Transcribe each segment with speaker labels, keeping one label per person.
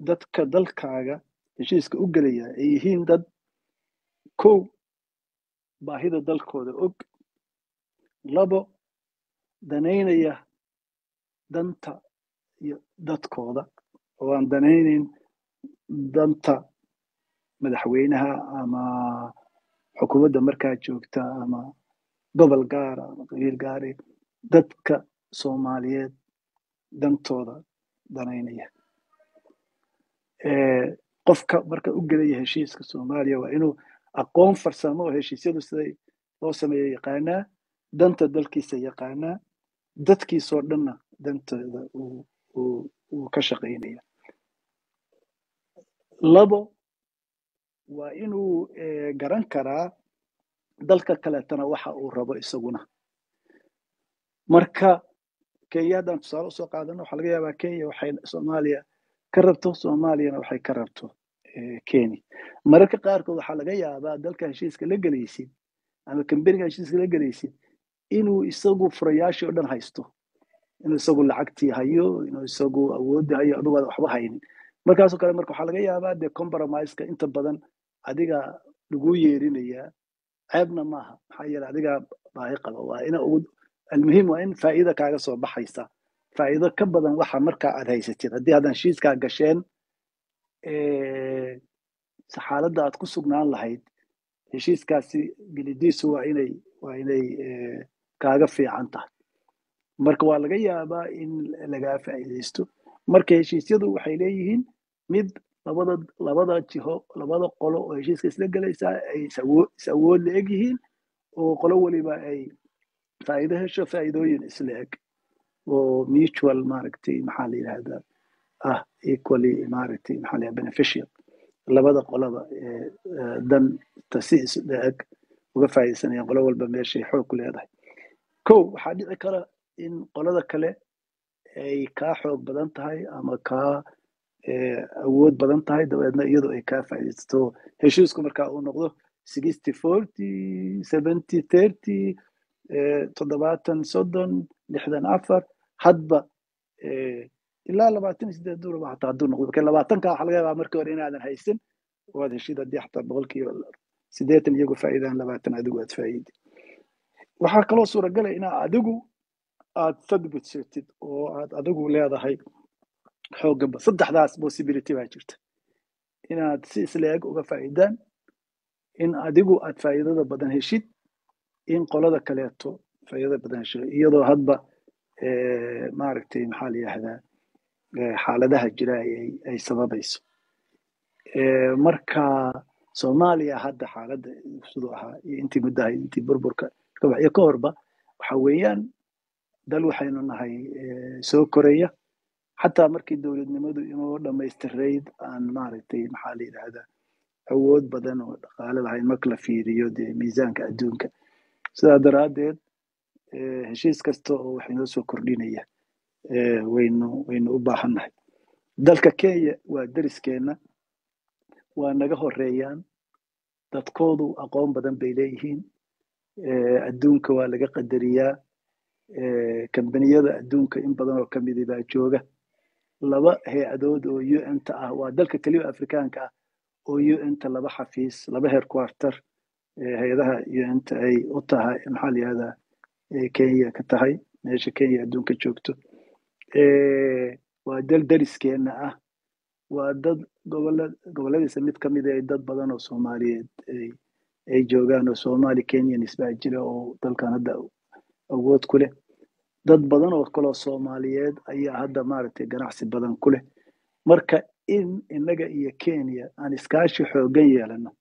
Speaker 1: dadka dalkaaga heshiiska u gelaya ay yihiin dad kow baahida dalkooda og labo danaynaya danta iyo dadkooda oo aan danaynayn danta madaxweynaha ama xukuumadda markaa joogta ama gobol gaara ama qabiil gaari dadka soomaaliyeed dantooda danaynaya qofka marka u gelaya heshiiska soomaaliya waa inuu aqoon farsamo oo heshiisyadu siday loo sameeyo yaqaanaa danta dalkiisa yaqaanaa dadkiisoo dhanna dantooda uu ka shaqaynaya labo waa inuu garan karaa dalka kaleetana waxa uu rabo isaguna marka kenya haddaan tusaale usoo qaadano waxaa laga yaabaa kenya waxay soomaaliya ka rabto soomaaliyana waxay ka rabto kenya mararka qaarkood waxaa laga yaabaa dalka heshiiska la gelaysid ama kamberiga heshiiska la gelaysid inuu isagu furayaashii oo dhan haysto inuu isagu lacagtii hayo inuu isagu awoodii hayo adugu aad waxba haynin markaasoo kale marka waxaa laga yaabaa dee compromiseka inta badan adiga lagu yeerinayaa ceebna maaha maxaa yeele adigaa baahi qaba waa ina ugu almuhim waa in faa'iida kaaga soo baxaysa faa'iido ka badan waxa markaa aad haysatid haddii haddan heshiiskaa gasheen xaaladda aad ku sugnaan lahayd heshiiskaasi gelidiisu waa inay waa inay kaaga fiican tahay marka waa laga yaabaa in lagaa faa'iidaysto marka heshiisyadu waxay leeyihiin mid labada labada jiho labada qolo oo heshiiska isla gelaysaa ay is awood la eg yihiin oo qolo weliba ay faa'iido hesho faa'iidooyin isla eg oo mutual maaragtay maxaa la yidhahdaa ah equally maaragtay maxaa la yidhahdaa beneficial labada qolaba dan tasi isla eg uga faa'iidaysanayaan qolo walba meeshay xoog ku leedahay kow waxaa dhici kara in qolada kale ay kaa xoog badan tahay ama kaa awood badan tahay dabeedna iyadu ay kaa faa'iidaysato heshiisku markaa uu noqdo sixty forty seventy thirty toddobaatan soddon lixdan afar hadba ilaa labaatan iyo sideed duuraba hataa hadduu noqdo marka labaatanka waxaa laga yaabaa markii hore inaadan haysan waad heshid haddii xataa boqolkiiba sideetan iyagu faa'iidaan labaatan adigu aad faa'iidi waxaa kaloo suuragala inaa adigu aad sadbudsatid oo aad adigu leedahay xoogaba saddexdaas possibility baa jirta inaad si isla eg uga faa'iidaan in adigu aad faa'iidada badan heshid in qolada kaleeto faa'iidada badan hesho iyadoo hadba maaragtay maxaa la yidhahdaa xaaladaha jira ay sababayso marka soomaaliya hadda xaaladda siduu ahaa iyo intii muddahay intii burburka iyo ka horba waxa weeyaan dal waxaynu nahay soo koraya xataa markii dowladnimadu inoo dhammaystirayd aan maaragtay maxaa la yidhahdaa awood badan oo dhaqaale lahayn marka la fiiriyo dee miisaanka adduunka sidaa daraaddeed heshiis kasta oo wax inoo soo kordhinaya waynu waynu u baahannahay dalka kenya waa deriskeenna waa naga horeeyaan dadkoodu aqoon badan bay leeyihiin adduunka waa laga qadariyaa kambaniyada adduunka in badan oo kamidi baa jooga laba hay-adood oo u n ta ah waa dalka keliya afrikaanka ah oo u n ta laba xafiis laba heerquarter hay-adaha u n ta ay u tahay maxaa la yihahdaa kenya ka tahay meesha kenya adduunka joogto waa dal dariskeenna ah waa dad gobola goboladiisa mid kamid ay dad badan oo soomaaliyeed ay joogaan oo somali kenyans baa jira oo dalkan hadda awood ku leh dad badan oo kaloo soomaaliyeed ayaa hadda maaragtay ganacsi badan ku leh marka in innaga iyo kenya aan iskaashi xoogan yeelano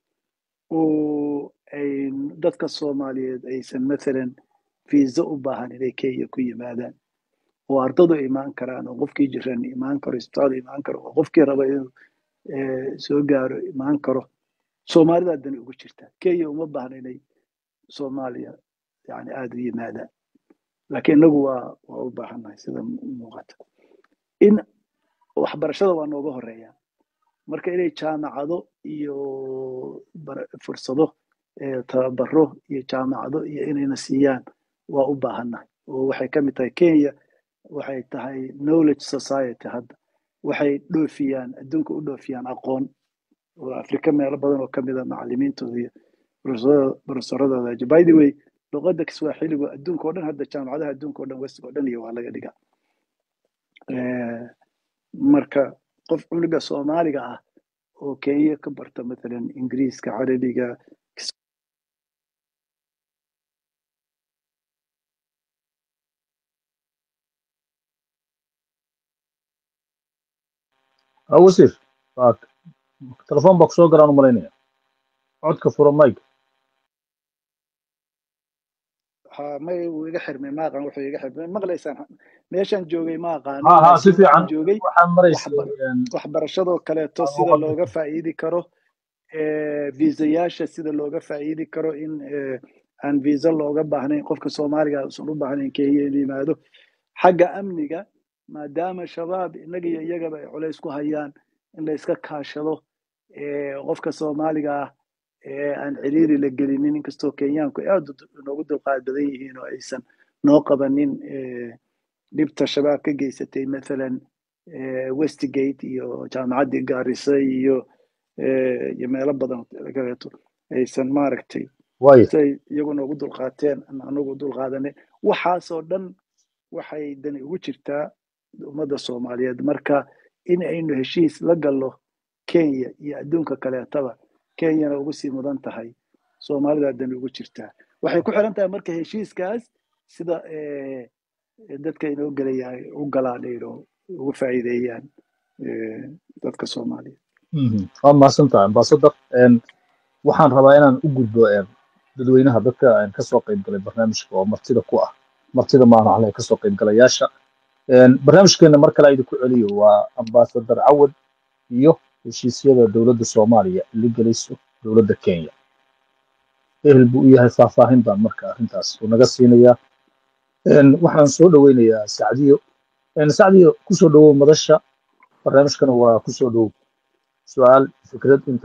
Speaker 1: oo ay dadka soomaaliyeed aysan mathalan fiisa u baahan inay kenya ku yimaadaan oo ardadu imaan karaan oo qofkii jiran imaan karo isbitaal imaan karo oo qofkii raba inuu soo gaaro imaan karo soomaalida dani ugu jirta kenya uma baahna inay soomaaliya yani aada u yimaadaan laakiin inagu waa waa u baahannahay sida muuqata in waxbarashada waa nooga horeeyaa marka inay jaamacado iyo fursado tababaro iyo jaamacado iyo inayna siiyaan waa u baahannahay oo waxay ka mid tahay kenya waxay tahay knowledge society hadda waxay dhoofiyaan adduunka u dhoofiyaan aqoon oo afrika meelo badan oo kamid a macalimiintooda iyo profesoradooda by the way luqadda kiswaaxiligu adduunka oo dhan hadda jaamacadaha adduunka o dhan westiga o dhan iyo waa laga dhigaa marka qof cunuga soomaaliga ah oo kenya ka barta mathalan ingiriiska carabiga
Speaker 2: wasiir telefon baa kusoo garaan u malaynaya codka furo mike
Speaker 1: ha may wuu iga xirmay ma aqaan wuxuu iga xirmay maqlaysaan meeshaan joogay ma aqaano
Speaker 2: ha ha si fiican
Speaker 1: joogay
Speaker 2: waxaan maraysay
Speaker 1: waxbarashadoo kaleeto sida looga faa'iidi karo viisayaasha sida looga faa'iidi karo in aan viisa looga baahnayn qofka soomaaliga usan u baahnayn kenya inuu yimaado xagga amniga maadaama shabaab innaga iyo iyagaba ay culays ku hayaan in la iska kaashado qofka soomaaliga ah ee aan ciriiri la gelinin inkastoo kenyaanku aad noogu dulqaad badan yihiin oo aysan noo qabanin dhibta shabaab ka geysatay mathalan westgate iyo jaamacaddii gaarisa iyo iyo meelo badan kaleeto aysan maaragtay say iyagu noogu dulqaateen anagu dulqaadanay waxaasoo dhan waxay dani ugu jirtaa ummadda soomaaliyeed marka in aynu heshiis la gallo kenya iyo adduunka kaleetaba kenyana ugu sii mudan tahay soomaalida dani ugu jirtaa waxay ku xiran tahay marka heshiiskaas sida dadka inoo gelaya u galaan ayno ugu faa'iideeyaan dadka soomaaliyeed
Speaker 2: waa mahadsantaha ambasador waxaan rabaa inaan u gudbo dadweynaha dadka kasoo qayb galay barnaamijka oo martida ku ah martida maanahle kasoo qayb galayaasha barnaamijkeena mar kale idinku celiyo waa ambasador cawad iyo heshiisyada dowladda soomaaliya la gelayso dowladda kenya ehel buu u yahay faahfaahin baan marka arrintaas uu naga siinayaa waxaan soo dhoweynayaa sacdiyo sacdiyo kusoo dhowow madasha barnaamijkana waa kusoo dhowow su-aal fikrad inta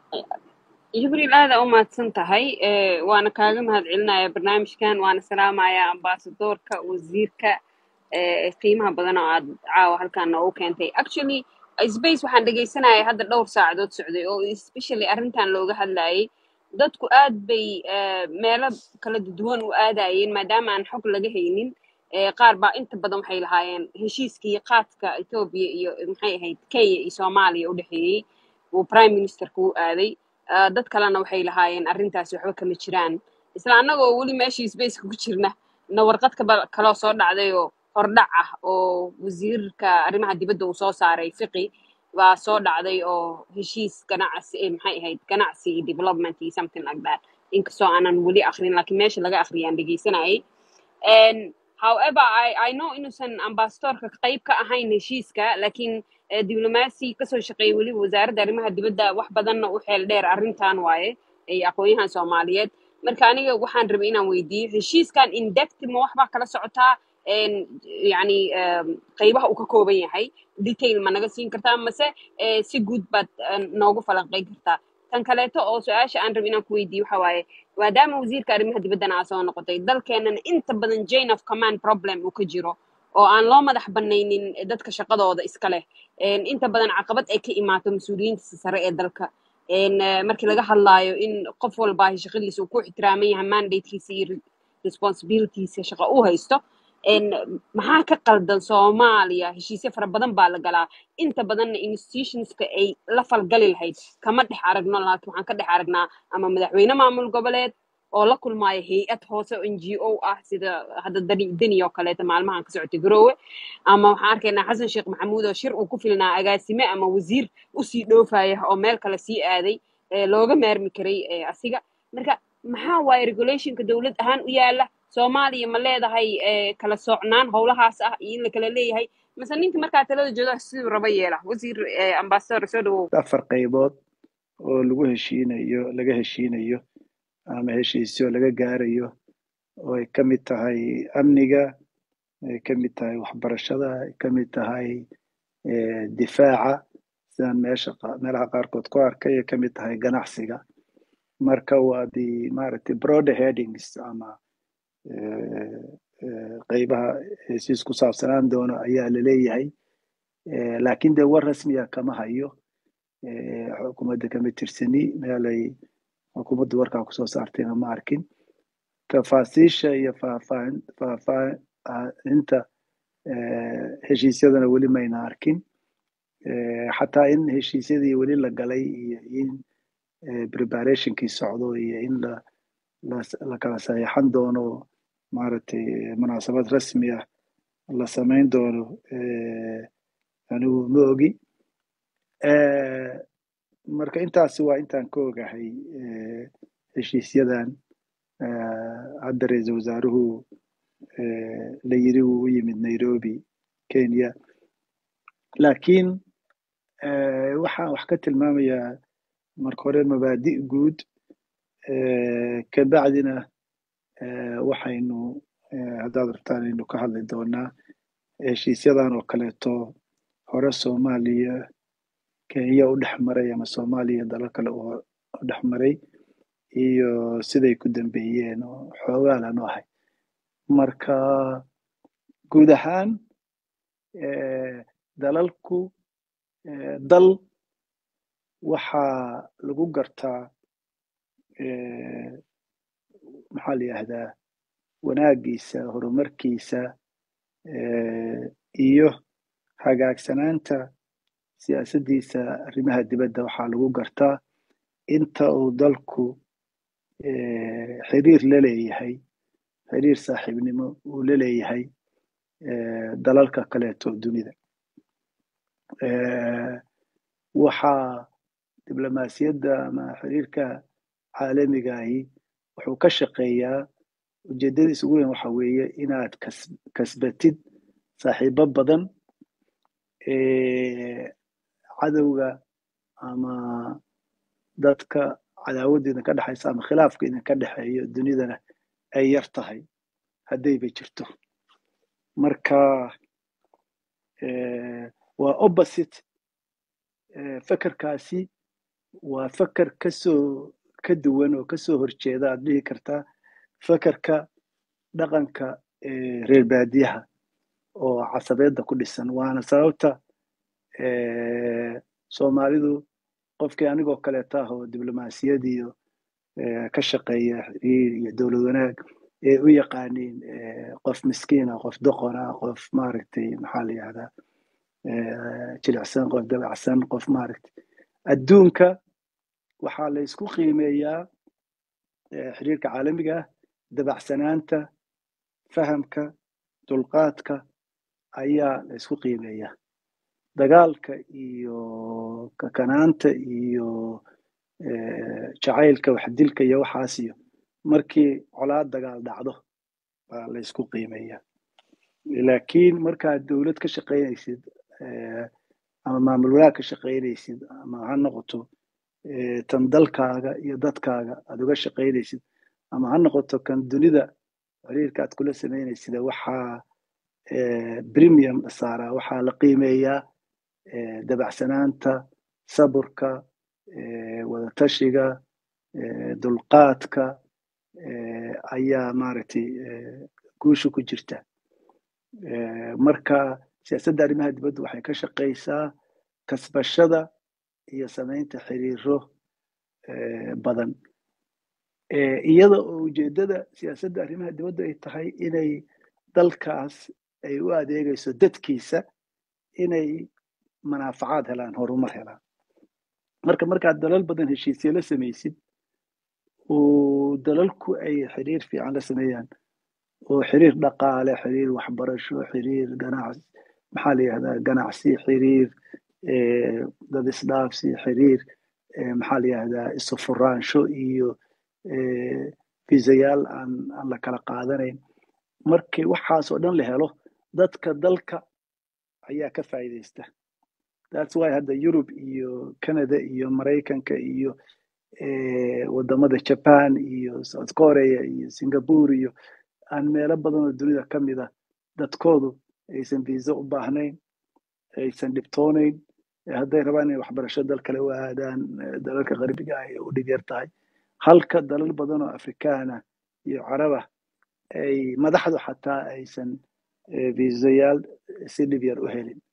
Speaker 3: jibriil aada u mahadsan tahay waana kaaga mahad celinaya barnaamijkan waana salaamaya ambasadoorka wasiirka qiimaha badan oo aad caawa halkan noogu keentay actually space waxaan dhegaysanaya hadda dhowr saacadood socday oo especially arrintan looga hadlayay dadku aad bay meelo kala duwan u aadayeen maadaama aan xog laga haynin qaar baa inta badan waxay lahaayeen heshiiskii qaadka etoobiya iyo maxay ahayd kenya iyo soomaaliya u dhexeeyey uu prime ministerka u aaday dad kalena waxay lahaayeen arrintaasi waxba kama jiraan isla annagoo weli meeshii spaceka ku jirna na warqad kaba kaloo soo dhacday oo hordhac ah oo wasiirka arrimaha dibadda uu soo saaray fiqi baa soo dhacday oo heshiis ganacsi maxay ahayd ganacsi iyo development iyo something like that inkastoo aanan weli akrin laakiin meesha laga akhriyaan dhegeysanayay however I, I know inuusan ambasadorka qayb ka ahayn heshiiska laakiin diblomaasi kasoo shaqeeyay weliba wasaaradda arrimaha dibadda wax badanna u xeel dheer arrintan waaye ay aqoon-yahan soomaaliyeed marka aniga waxaan rabay inaan weydiiyo heshiiskan indect ma waxbaa kala socotaa yani qaybaha uu ka kooban yahay detail ma naga siin kartaa mase si guud baad noogu falanqeyn kartaa tan kaleeto oo su-aasha aan rabay inaan ku weydiiyo waxa waaye maadaama wasiirka arrimaha dibaddana aa soo noqotay dalkeenana inta badan jane of command problem uu ka jiro oo aan loo madax banaynin dadka shaqadooda iska leh inta badan caqabad ay ka imaato mas-uuliyiinta sare ee dalka markii laga hadlaayo in qof walba shaqadiisa uu ku ixtiraaman yahay mandatekiisa iyo responsibilitiisa shaqa uu haysto maxaa ka qaldan soomaaliya heshiisyo fara badan baa la galaa inta badanna institutionska ay la falgali lahayd kama dhex aragno laakiin waxaan ka dhex aragnaa ama madaxweyne maamul goboleed oo la kulmaayo hay-ad hoose oo n g o ah sida hadda dani deni oo kaleeta maalmahan ka socotay garoowe ama waxaan arkaynaa xasan sheekh maxamuud oo shir uu ku filnaa agaasime ama wasiir usii dhoofaya oo meel kale sii aaday looga maarmi karay asiga marka maxaa waaye regulationka dowlad ahaan u yaala soomaaliya ma leedahay kala soocnaan howlahaas ah iyo in la kala leeyahay mase ninka markaa talada jooga siduu raba yeela wasiir ambasador soo dhawow
Speaker 1: afar qaybood oo lagu heshiinayo laga heshiinayo ama heshiisyo laga gaarayo oo ay ka mid tahay amniga ay ka mid tahay waxbarashada ay ka mid tahay difaaca sidaan meesha meelaha qaarkood ku arkay ay ka mid tahay ganacsiga marka waa the maaragtay broad headings ama qaybaha heshiis ku saabsanaan doono ayaa la leeyahay Eh, laakiin dee war rasmiya kama hayo Eh, xukuumadda kama tirsani meelay xukuumaddu warkaa kusoo saartayna ma arkin tafaasiisha iyo faahfaahin faahfaahinta eh, heshiisyadana weli mayna arkin Eh, xataa in heshiisyadii weli la galay iyo in eh, preparationkii socdo iyo in la la- la kala saxiixan doono maaragtay munaasabad rasmi ah la samayn doono eh, anigu ma ogi Eh, marka intaasi waa intaan ka ogahay eh, heshiisyadan eh, hadda ra-iisul wasaaruhu eh, la yiri wuu u yimid nairobi kenya laakiin eh, waxaan wax ka tilmaamayaa marka hore mabaadi' guud eh, kabacdina eh, waxaynu eh, haddaad rabtaan aynu ka hadli doonaa heshiisyadan oo kaleeto hore soomaaliya kenya u dhex maray ama soomaaliya dalal kale oo u dhex maray iyo siday ku dambeeyeen oo xoogaa lanu ahay marka guud ahaan eh, dalalku eh, dal waxaa lagu gartaa eh, maxaa la yidhahdaa wanaagiisa horumarkiisa eh, iyo hagaagsanaanta siyaasaddiisa arrimaha dibadda waxaa lagu gartaa inta uu dalku eh, xiriir la leeyahay xiriir saaxiibnimo uu la leeyahay eh, dalalka kaleeto dunida Eh, waxaa diblomaasiyadda ama xiriirka caalamiga ahi wuxuu ka shaqeeyaa ujeedadiisa ugu weyn waxa weeye inaad kas kasbatid saaxiibo badan eh, cadowga ama dadka cadaawadda idinka dhexaysa ama khilaafka idinka dhexeeyo dunidana ay yar tahay haddayba jirto marka eh, waa opposite eh, fekerkaasi waa feker kasoo ka duwan oo kasoo horjeeda aad dhihi kartaa fekerka dhaqanka eh, reer baadiyaha oo casabeedda ku dhisan waana sababta eh, soomaalidu qofkii anigoo kaleeta ah oo diblomaasiyad iyo eh, ka shaqeeya xiriir iyo dowlad wanaag ee u yaqaaniin eh, qof miskiina qof doqona qof maaragtay maxaa la yihahdaa eh, jilicsan qof dabacsan qof maaragtay adduunka waxaa la isku qiimeeyaa eh, xiriirka caalamiga ah dabacsanaanta fahamka dulqaadka ayaa la isku qiimeeyaa dagaalka iyo kakanaanta iyo eh, jacaylka waxdilka iyo waxaas iyo markii colaad dagaal dhacdo baa la isku qiimeeyaa laakiin markaad dowlad ka shaqaynaysid eh, ama maamul wanaag ka shaqaynaysid ama ha noqoto eh, tan dalkaaga iyo dadkaaga aad uga shaqaynaysid ama ha noqoto kan dunida xiriirka aad kula samaynaysid waxaa eh, premium la saaraa waxaa la qiimeeyaa eh, dabacsanaanta saburka eh, wadatashiga eh, dulqaadka eh, ayaa maaragtay eh, guusha ku jirta Eh, marka siyaasadda arrimaha dibadda waxay ka shaqaysaa kasbashada iyo samaynta xiriiro eh, badan Eh, iyada oo ujeedada siyaasadda arrimaha dibadda ay tahay inay dalkaas ay u adeegayso dadkiisa inay manaafacaad helaan horumar helaan marka markaad dalal badan heshiisye la samaysid oo dalalku ay xiriir fiican la sameeyaan oo xiriir dhaqaale xiriir waxbarasho xiriir ganacsi maxaa la yihahdaa ganacsi xiriir eh, dad isdhaafsi xiriir eh, maxaa la yihahdaa isu furaansho iyo eh, fiisayaal aan aan la kala qaadanayn markii waxaas oo dhan la helo dadka dalka ayaa ka faa'iidaysta that's why hadda yurub iyo canada iyo maraykanka iyo eh, wadamada japan iyo south korea iyo singapore iyo aan meelo badan oo dunida ka mid ah dadkoodu aysan visa u baahnayn aysan dhibtoonayn eh, hadday rabaan inay waxbarasho dal kale u aadaan eh, dalalka qarbiga ah ay u dhib yar tahay halka dalal badan oo afrikaana iyo caraba ay madaxdu xataa aysan eh, viisayaal si dhib yar u helin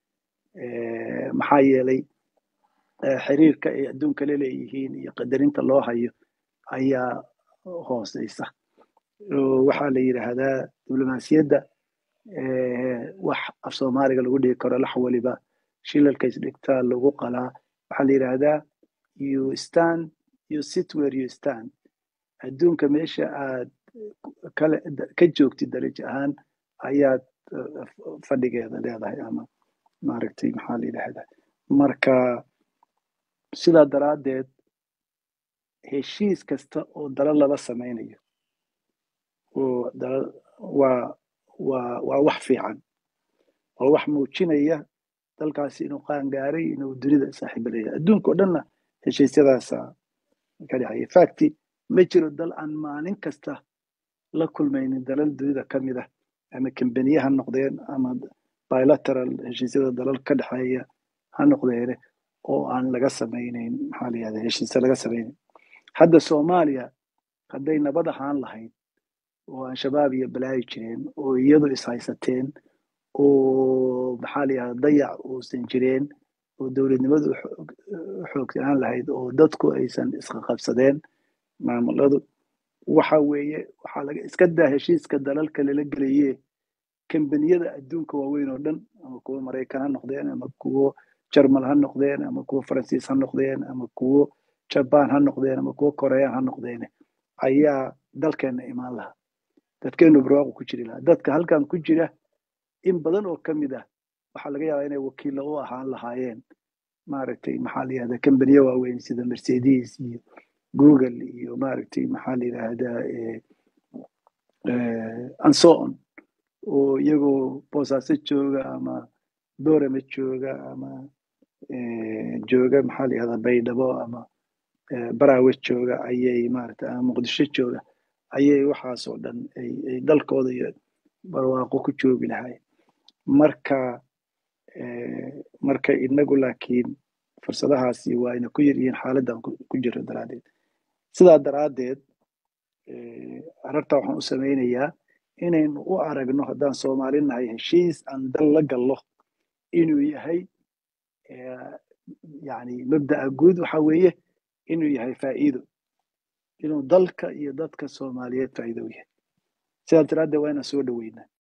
Speaker 1: maxaa yeelay xiriirka ay adduunka la leeyihiin iyo qadarinta loo hayo ayaa hooseysa waxaa la yidhaahdaa diblomaasiyadda wax af soomaaliga lagu dhigi karo lax waliba shilalka isdhigtaa lagu qalaa waxaa la yidhaahdaa you stand you sit where you stand adduunka meesha aad kale ka joogtid darajo ahaan ayaad fadhigeeda leedahay ama maaragtay maxaa la yidhaahdaa marka sidaa daraaddeed heshiis kasta oo dalo lala samaynayo oo dala waa waa waa wax fiican waa wax muujinaya dalkaasi inuu qaangaaray inuu dunida saaxiiba leeyahay adduunka oo dhanna heshiisyadaasa ka dhexaya facti ma jiro dal aan maalin kasta la kulmaynin dalal dunida ka mid ah ama kambaniye ha noqdeen ama bilateral heshiisyada dalal ka dhexeeya ha noqdeene oo aan laga samaynayn maxaa la yihahda heshiisya laga samaynayn hadda soomaaliya hadday nabad ahaan lahayd oo aan shabaab iyo balaayi jireen oo iyadu ishaysateen oo maxaa la yihahda dayac uusan jireen oo dowladnimadu xoogsanaan lahayd oo dadku aysan isqaqabsadeen maamuladu waxa weeye waxaa laga iska daa heshiiska dalalka lala gelaye kambaniyada adduunka waaweyn oo dhan ama kuwo maraykan ha noqdeen ama kuwo jarmal ha noqdeen ama kuwo faransiis ha noqdeen ama kuwo jabaan ha noqdeen ama kuwo koreyan ha noqdeen ayaa dalkeena imaan lahaa dadkeenu barwaaqu ku jiri lahaa dadka halkan ku jira in badan oo ka mid ah waxaa laga yaabaa inay wakiilla u ahaan lahaayeen maaragtay maxaa la yihahdaa kambaniye waaweyn sida mercedes iyo google iyo maaragtay maxaa la yidhaahdaa ansoon oo iyagoo boosaaso jooga ama boorame jooga ama jooga maxaa la yihahdaa baydhabo ama baraawe jooga ayay maaragtay ama muqdisho jooga ayay waxaasoo dhan ay dalkooda iyo barwaaqo ku joogi lahaayeen marka marka inagu laakiin fursadahaasi waa ayna ku yar yihiin xaaladdan ku jiro daraaddeed sidaa daraaddeed arartaa waxaan u samaynayaa inaynu u aragno haddaan soomaali nahay heshiis aan dal la gallo inuu yahay yani mabda'a guud waxa weeye inuu yahay faa'iido inuu dalka iyo dadka soomaaliyeed faa'iido u yahay sidaas daraaddeed waa inaan soo dhoweynaa